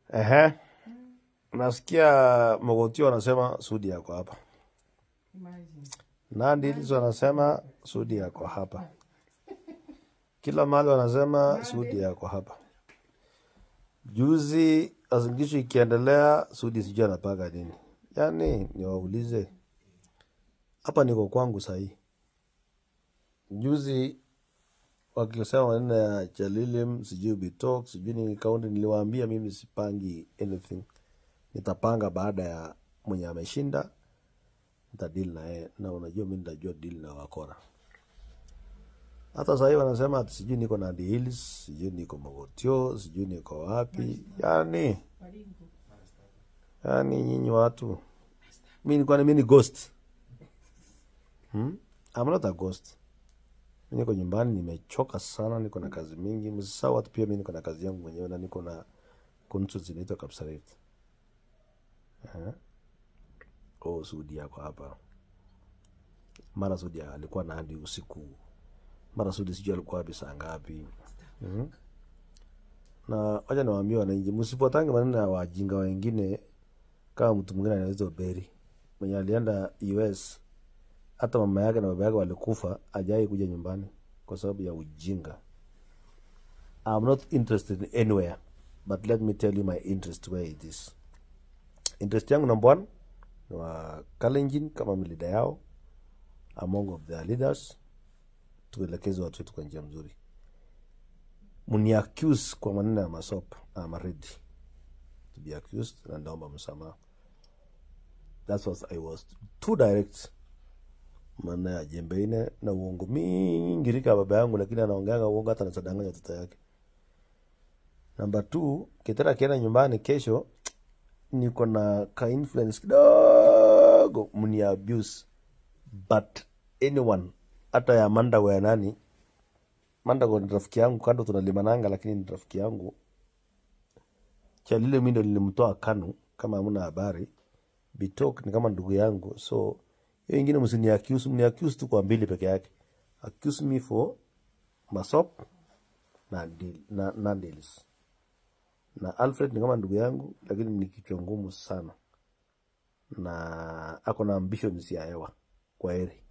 Ehe. Nasikia Mogotio anasema Sudi yako hapa. Imagine. Nandi hizo anasema Sudi yako hapa. Kila mahali wanasema Sudi yako hapa. Juzi azingisho ikiendelea, Sudi sijui anapanga nini. Yaani niwaulize, hapa niko kwangu sahii. Juzi wakisema maneno ya Chalilim, sijui Bitok, sijui ni kaunti, niliwaambia mimi sipangi anything, nitapanga baada ya mwenye ameshinda, nitadili na yeye, na unajua mi nitajua dili na wakora. Hata sahii wanasema ati sijui niko Nandi Hills, sijui niko Mogotio, sijui niko wapi. Yani, Baringo. yani nyinyi watu, mi nikuwa mi ni ghost hmm? I'm not a ghost. Mi niko nyumbani, nimechoka sana, niko na kazi mingi. Msisahau watu pia, mi niko na kazi yangu mwenyewe na niko na kuntu zinaitwa Kapsaret. Eh? Oh, Sudi yako hapa. Mara Sudi alikuwa na hadi usiku, mara Sudi sijui alikuwa wapi saa ngapi. Mhm. Na wacha niwaambie wananchi, msifuatange maneno ya wajinga wengine kama mtu mwingine anaitwa Beri mwenye alienda US, hata mama yake na baba yake walikufa, ajai kuja nyumbani kwa sababu ya ujinga. I'm not interested in anywhere but let me tell you my interest where it is. Interest yangu number one ni wa Kalenjin kama leader yao among of their leaders, tuelekeze watu wetu kwa njia mzuri. Muni accuse kwa maneno ya masop, I'm ready to be accused na ndaomba msamaha. That's what I was too direct maana ya jembe ine na uongo mingi rika baba yangu, lakini anaongeanga uongo hata nasadanganya watoto yake. Namba two, Kitera akienda nyumbani kesho, niko na ka influence kidogo mni abuse but anyone hata ya Mandago ya nani Mandago ni rafiki yangu, kando tunalimananga, lakini ni rafiki yangu. Chalile mi ndo nilimtoa Kanu, kama hamna habari. Bitok ni kama ndugu yangu, so hiyo ingine msini accuse, mni accuse tu kwa mbili peke yake. Accuse me for masop na deal, na, na deals. Na Alfred ni kama ndugu yangu, lakini ni kichwa ngumu sana na ako na ambitions ya hewa. Kwa heri.